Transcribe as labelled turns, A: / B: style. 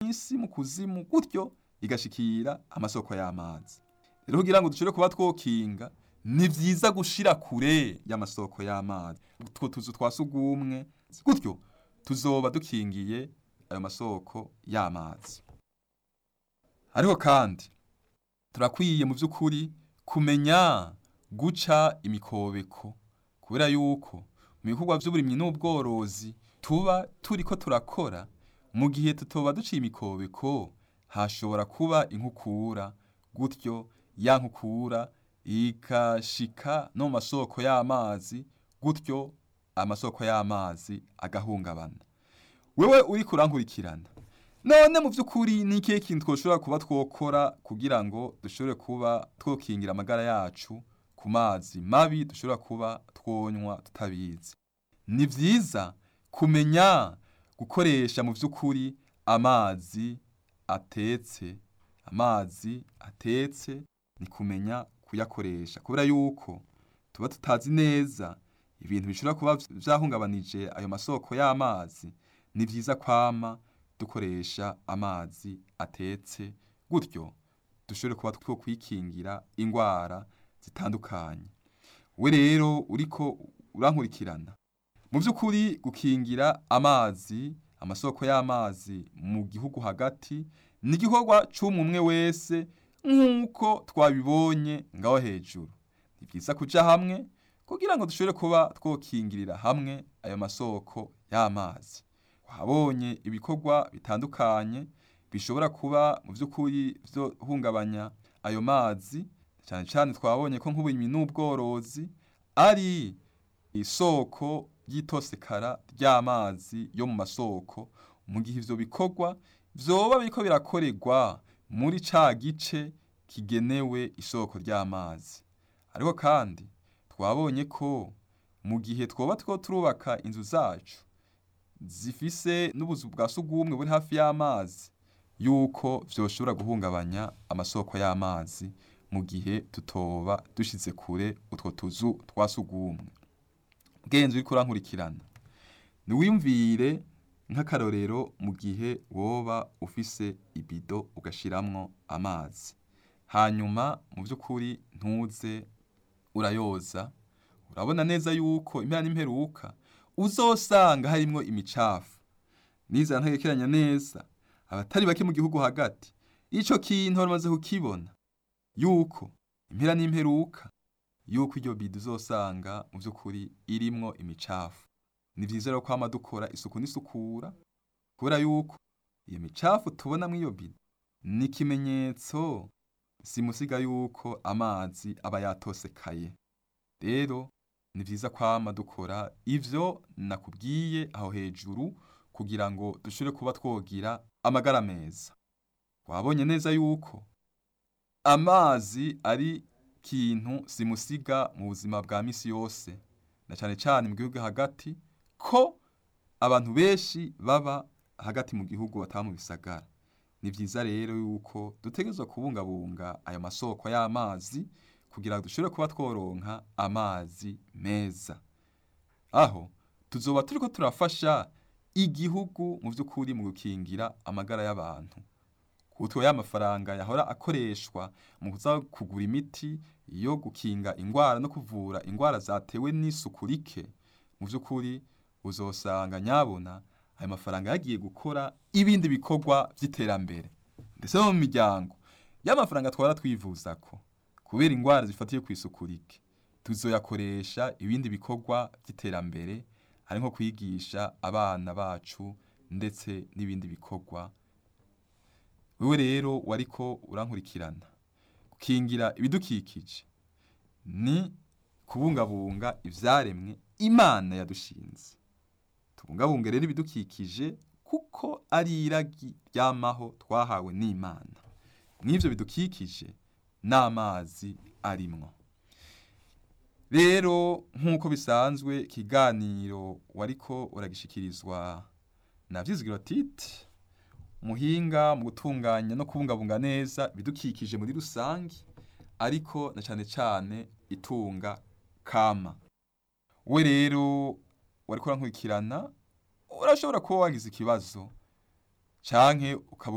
A: mw'isi mu kuzimu gutyo igashikira amasoko y'amazi rero kugira ngo dushobore kuba twokinga ni vyiza gushira kure y'amasoko y'amazi utwo tuzu twa sugumwe gutyo tuzoba dukingiye ayo masoko y'amazi ariko kandi turakwiye mu by'ukuri kumenya guca imikobeko kubera yuko mu bikorwa by'uburimyi n'ubworozi tuba turiko turakora mu gihe tutoba duciye imikobeko hashobora kuba inkukura gutyo ya nkukura ikashika no mu masoko y'amazi gutyo amasoko y'amazi agahungabana wewe uri kurankurikirana none mu by'ukuri ni ikihe kintu twoshobora kuba twokora kugira ngo dushobore kuba twokingira amagara yacu ku mazi mabi dushobora kuba twonywa tutabizi ni vyiza kumenya gukoresha mu by'ukuri amazi atetse amazi atetse ni kumenya kuyakoresha kubera yuko tuba tutazi neza ibintu bishobora kuba vyahungabanije ayo masoko y'amazi ni vyiza kwama dukoresha amazi atetse gutyo dushobore kuba two kwikingira ingwara zitandukanye we rero uriko urankurikirana mu by'ukuri gukingira amazi amasoko y'amazi mu gihugu hagati ni igikorwa c'umwe wese nk'uko twabibonye ngaho hejuru ni byiza kuja hamwe kugira ngo dushobore kuba twokingirira hamwe ayo masoko y'amazi wabonye ibikorwa bitandukanye bishobora kuba mu by'ukuri byo hungabanya ayo mazi cyane cyane twabonye ko nk'uburimyi n'ubworozi ari isoko ry'itosekara ry'amazi yo mu masoko mu gihe ivyo bikorwa vyoba biriko birakorerwa muri ca gice kigenewe isoko ry'amazi ariko kandi twabonye ko mu gihe twoba two turubaka inzu zacu zifise n'ubuzu bwa sugumwe buri hafi y'amazi yuko vyoshobora guhungabanya amasoko y'amazi mu gihe tutoba dushize kure utwo tuzu twa sugumwe bwenze uriko urankurikirana niwiyumvire nk'akarorero mu gihe woba ufise ibido ugashiramwo amazi hanyuma mu by'ukuri ntuze urayoza urabona neza yuko impera n'imperuka uzosanga harimwo imicafu nizera ntagekeranya neza abatari bake mu gihugu hagati ico kintu bamaze kukibona yuko impera n'imperuka yuko iryo bido uzosanga mu by'ukuri irimwo imicafu ni vyiza rero kwama dukora isuku n'isukura kubera yuko iyo micafu tubona mw'iyo bido ni ikimenyetso simusiga yuko amazi aba yatosekaye rero ni vyiza kwama dukora ivyo nakubwiye aho hejuru kugira ngo dushobore kuba twogira amagara meza wabonye neza yuko amazi ari kintu simusiga mu buzima bwa misi yose na cane cane mu gihugu hagati ko abantu benshi baba hagati mu gihugu bataba mu bisagara ni vyiza rero yuko dutegerezwa kubungabunga ayo masoko y'amazi kugira ngo dushobore kuba tworonka amazi meza aho tuzoba turiko turafasha igihugu mu vy'ukuri mu gukingira amagara y'abantu kutwo y'amafaranga yahora akoreshwa mu kuza kugura imiti yo gukinga ingwara no kuvura ingwara zatewe n'isuku rike mu vy'ukuri uzosanga nyabona ayo mafaranga yagiye gukora ibindi bikorwa vy'iterambere ndetse no mu miryango y'amafaranga twara twivuzako kubera ingwara zifatiye ku isuku rike tuzoyakoresha ibindi bikorwa vy'iterambere ari nko kwigisha abana bacu ndetse n'ibindi bikorwa wewe rero wariko urankurikirana gukingira ibidukikije ni kubungabunga ivyaremwe imana yadushinze tubungabunge rero ibidukikije kuko ari iragi ryamaho twahawe n'imana mw'ivyo bidukikije n'amazi arimwo rero nk'uko bisanzwe ikiganiro wariko uragishikirizwa na vyizigiro titi muhinga mu gutunganya no kubungabunga neza ibidukikije muri rusangi ariko na cane cane itunga kama we rero wariko urankurikirana urashobora kuba wagize ikibazo canke ukaba